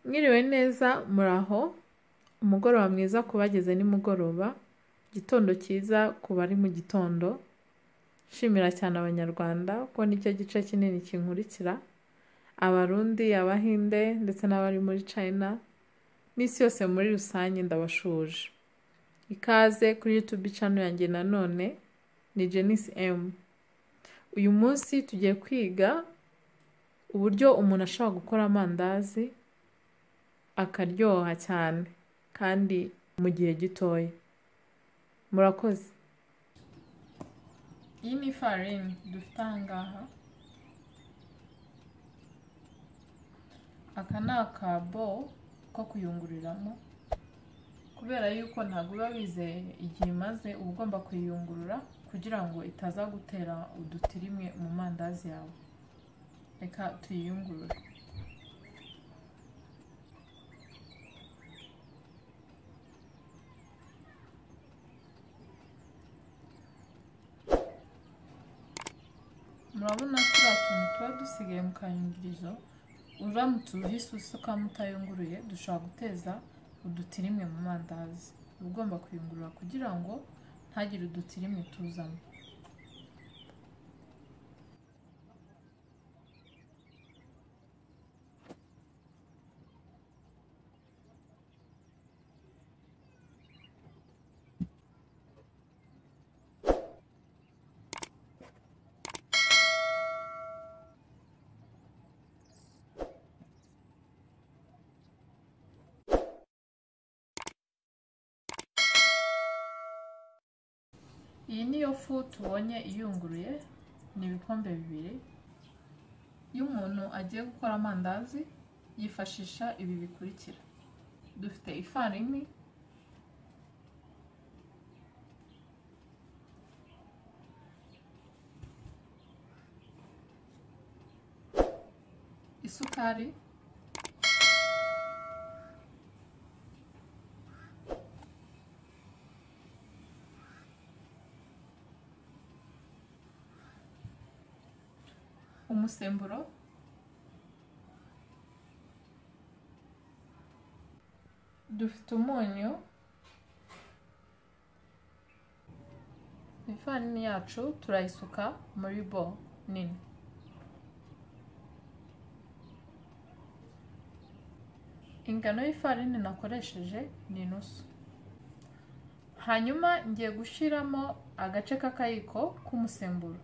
Mwiriwe neza muri aho umugoroba mwiza ku bageze nimugoroba igitondo cyiza ku bari mu gitondo nshimira cyane abanyarwanda kuko nicyo gice kinini kinkurikira abarundi abahinde ndetse n'abari muri china n'isi yose muri rusange ndabashuje ikaze kuri youtube channel yanjye nanone ni jenisi emu uyu munsi tugiye kwiga uburyo umuntu ashobora gukora amandazi akaryoha cyane kandi mu gihe gitoya murakoze iyi ni ifarini dufite ahangaha aka ni akabo ko kuyungururiramo kubera yuko ntabwo uba wizeye igihe imaze uba ugomba kuyiyungurura kugira ngo itaza gutera udutirimwe mu mandazi yawe reka tuyiyungurure murabona turiya tuntu tuba dusigaye mu kayungirizo uramutse uhise usukamo utayunguruye dushobora guteza udutirimwe mu mandazi uba ugomba kuyungurura kugira ngo ntagire udutirimwe tuzamo iyi niyo fu tubonye iyunguruye ni ibikombe bibiri iyo umuntu agiye gukora amandazi yifashisha ibi bikurikira dufite ifarini isukari umusemburo dufite umunyu ifarini yacu turayisuka muri bo nini ingano y'ifarini nakoresheje ni inusu hanyuma ngiye gushyiramo agace k'akayiko k'umusemburo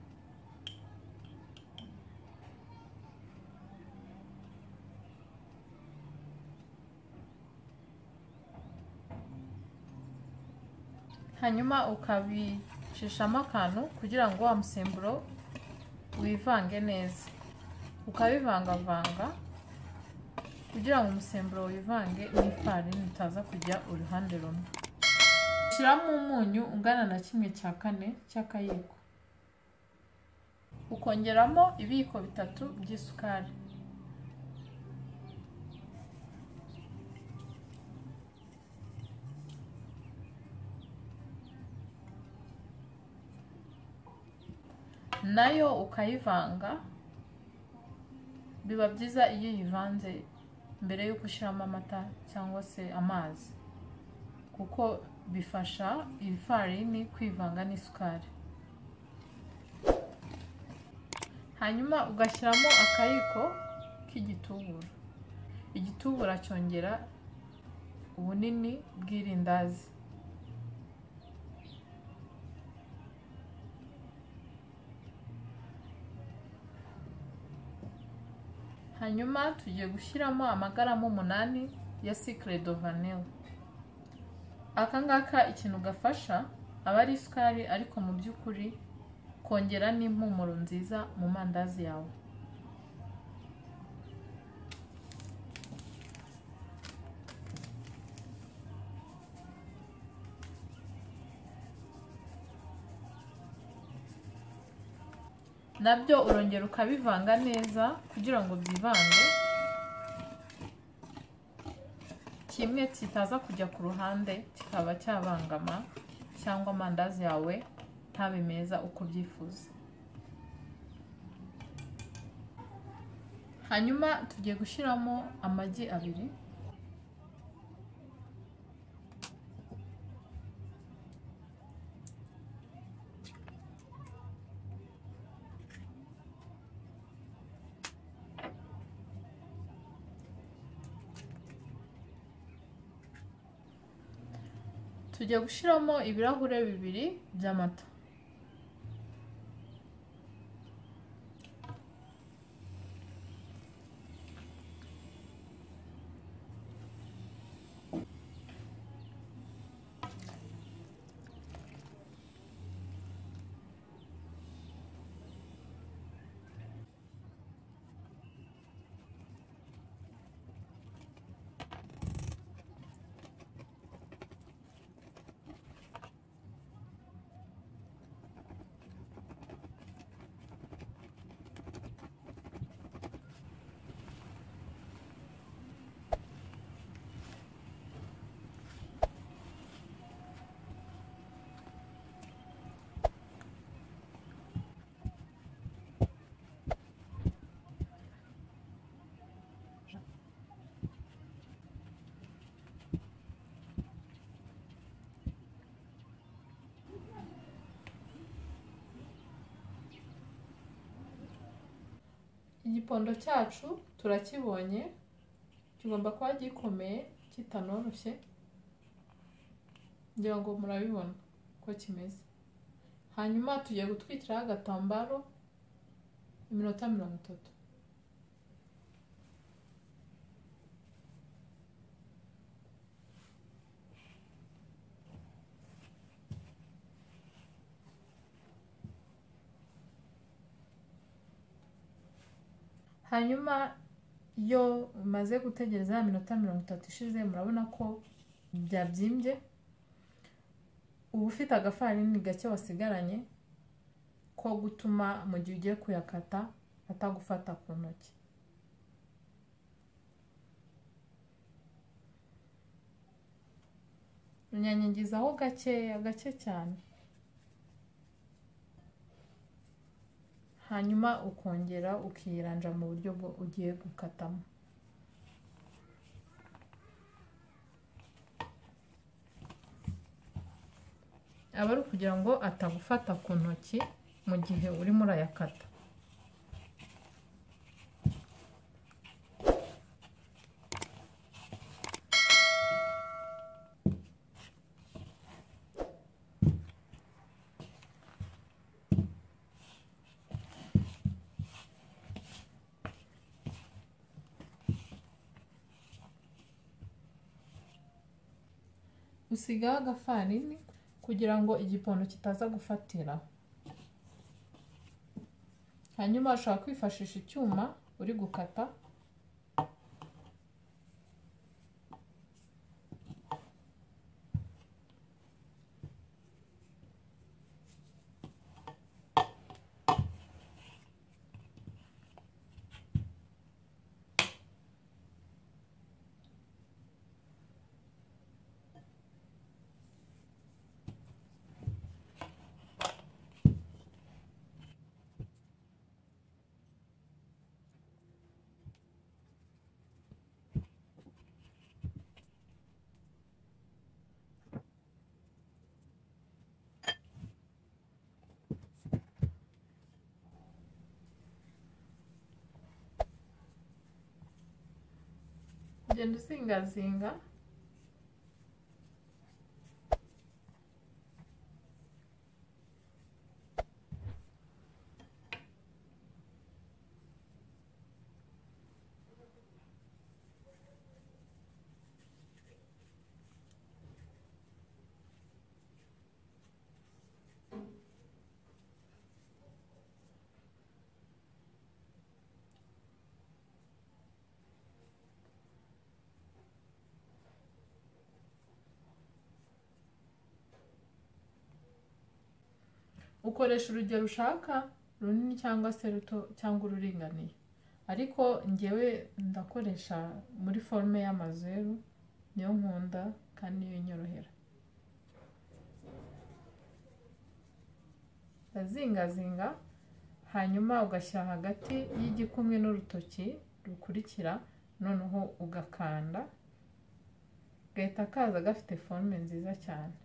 hanyuma ukabicishamo akantu kugira ngo wa musemburo wivange neza ukabivangavanga kugira ngo umusemburo wivange n'ifarini utaza kujya uruhande rumwe shyiramo umunyu ungana na kimwe cya kane cy'akayiko ukongeramo ibiyiko bitatu by'isukari nayo ukayivanga biba byiza iyo uyivanze mbere y'uko ushyiramo amata cyangwa se amazi kuko bifasha ifarini kwivanga n'isukari hanyuma ugashyiramo akayiko k'igitubura igitubura cyongera ubunini bw'irindazi hanyuma tugiye gushyiramo amagarama umunani ya sikire do vanille aka ngaka ikintu gafasha aba ari isukari ariko mu by'ukuri kongera n'impumuro nziza mu mandazi yawe nabyo urongera ukabivanga neza kugira ngo byivange kimwe kitaza kujya ku ruhande kikaba cyabangama cyangwa amandazi yawe ntabe meza uko ubyifuza hanyuma tugiye gushyiramo amagi abiri tujya gushyiramo ibirahure bibiri by'amata igipondo cyacu turakibonye kigomba kuba gikomeye kitanoroshye ngira ngo murabibona uko kimeze hanyuma tugiye gutwikiraho agatambaro iminota mirongo itatu hanyuma iyo umaze gutegereza ya minota mirongo itatu ishize murabona ko byabyimbye uba ufite agafarini gake wasigaranye ko gutuma mu gihe ugiye kuyakata atagufata ku ntoki unyanyagizaho gakeya gake cyane hanyuma ukongera ukiyiranja mu buryo bwo ugiye gukatamo aba ari ukugira ngo atagufata ku ntoki mu gihe urimo urayakata usigaho agafarini kugira ngo igipondo kitaza gufatiraho hanyuma ushobora kwifashisha icyuma uri gukata ugenda uzingazinga ukoresha urugero ushaka runini cyangwa se ruto cyangwa ururinganiye ariko ngewe ndakoresha muri forume y'amazeru niyo nkunda kandi niyo inyorohera urazingazinga hanyuma ugashyira hagati y'igikumwe n'urutoki rukurikira noneho ugakanda gahita kaza gafite forume nziza cyane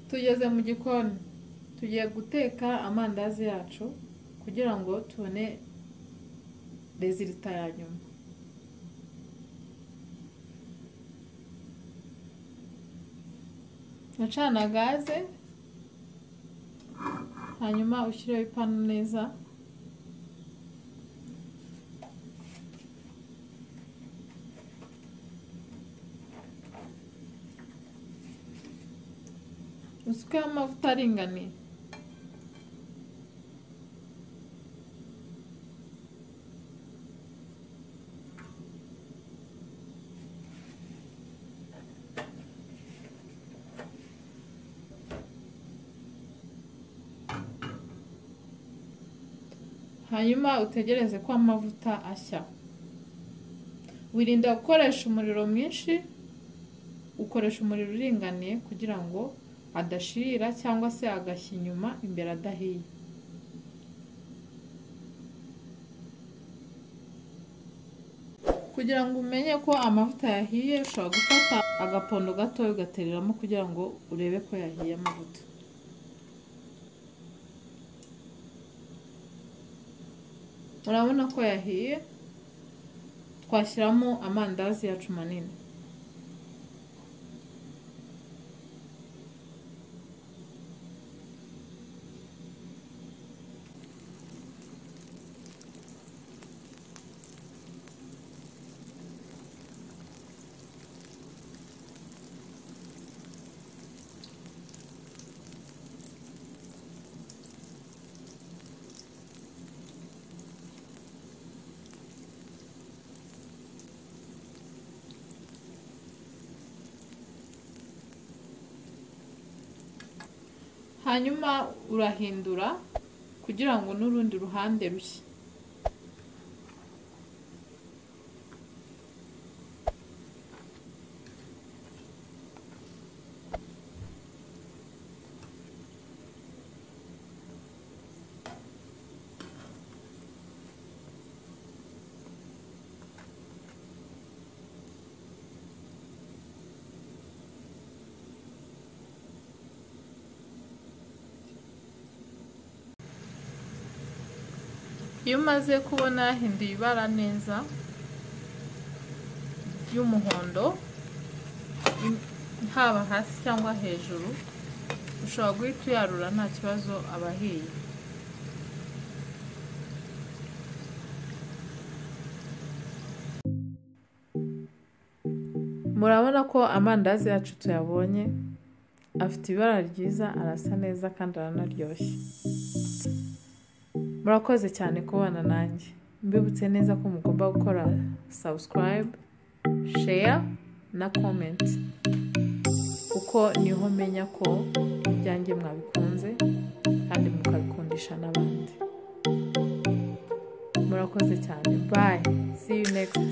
tugeze mu gikoni tugiye guteka amandazi yacu kugira ngo tubone rezilita ya nyuma acana gaze hanyuma ushyireho ipanu neza usukeho amavuta aringaniye hanyuma utegereze ko amavuta ashya wirinde gukoresha umuriro mwinshi ukoresha umuriro uringaniye kugira ngo adashirira cyangwa se agashya inyuma imbere adahiye kugira ngo umenye ko amavuta yahiye ushobora gufata agapondo gato ugatereramo kugira ngo urebe ko yahiye amavuta urabona ko yahiye twashyiramo amandazi yacu manini hanyuma urahindura kugira ngo n'urundi ruhande rushye iyo umaze kubona yahinduye ibara neza ry'umuhondo haba hasi cyangwa hejuru ushobora guhita uyarura nta kibazo aba ahiye murabona ko amandazi yacu tuyabonye afite ibara ryiza arasa neza kandi aranaryoshye murakoze cyane kubana nanjye mbibutse neza ko mugomba gukora sabusikarayibe sheya na komenti kuko niho menya ko ibyanjye mwabikunze kandi mukabikundisha n'abandi murakoze cyane bayi see you next